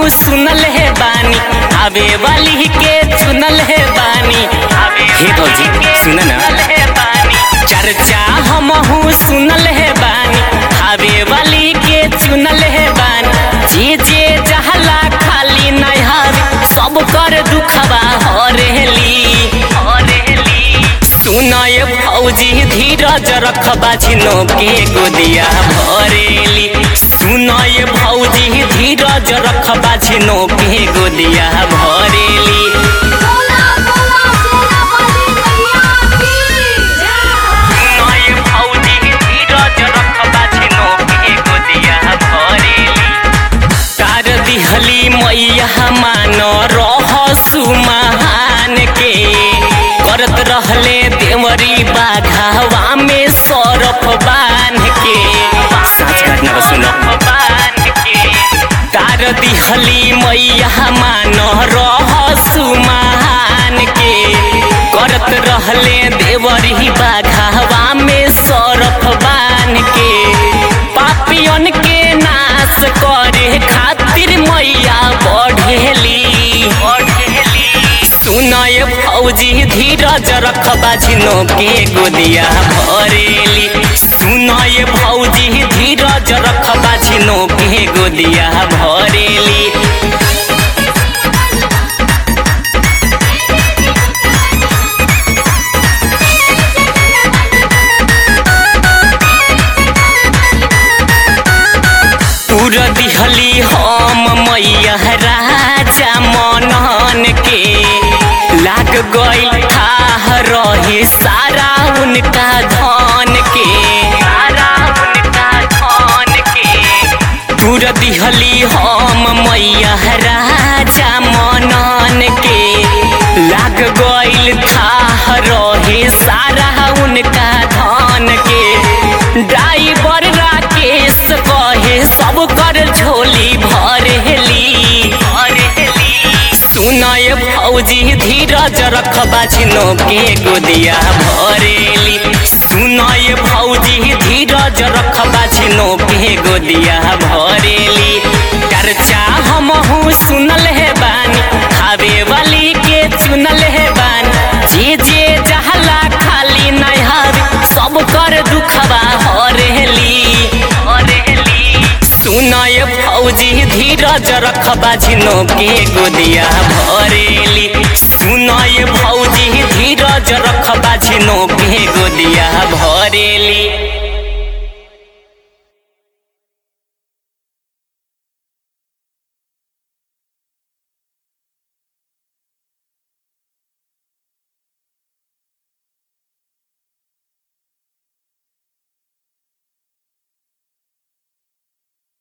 सुनल है बानी आवे वाली के चुनल है बानी हे भौजी सुन ना चर्चा हमहू सुनल है बानी आवे वाली के चुनल है बानी जे जे जहला खाली नहार सब कर दुखबा हरेली सुनय भौजी धीरज रखबा झिनो के गोदिया भरेली सुनय भौजी धीरज रखबा झिनो के गोदिया भरेली बोला बोला सेना वाली मैया की जय सुनय भौजी धीरज रखबा झिनो के गोदिया भरेली तार दिहली मैया मान रह सुमहान के करत रहले देवरी बाघावा में सरफ बांध के साँच काटना को सुनो तार दिहली मैया मान रह सुमहान के करत रहले देवरी बाघावा में सरफ बांध के पापियन के नाश करे खातिर मैया बढ़ेली सुनय फौजी धीरज रखबा झिनो के गोदिया भरेली सुनय फौजी धीरज रखबा झिनो के गोदिया भरेली तुर दिहली हम मैया राजा मनन के लाग गई थाह रही सारा उनका धन के सारा उनका धन के तुर दिहली हम मैया राजा मनन के लाग गईल थाह रहे सारा उनका धन के ड्राइवर राकेश कहे सब कर झोली भरेली सुनय फौजी धीरज रखबा झिनो के गोदिया भरेली सुनय फौजी धीरज रखबा झिनो के गोदिया भरेली चर्चा हमहू सुनल है बानी खावे वाली के चुनल है बानी जे जे जहला खाली नहार सब कर दुखबा हरेली सुनय फौजी धीरज रखबा झिनो के गोदिया भरेली सुनय फौजी धीरज रखबा झिनो के गोदिया भरेली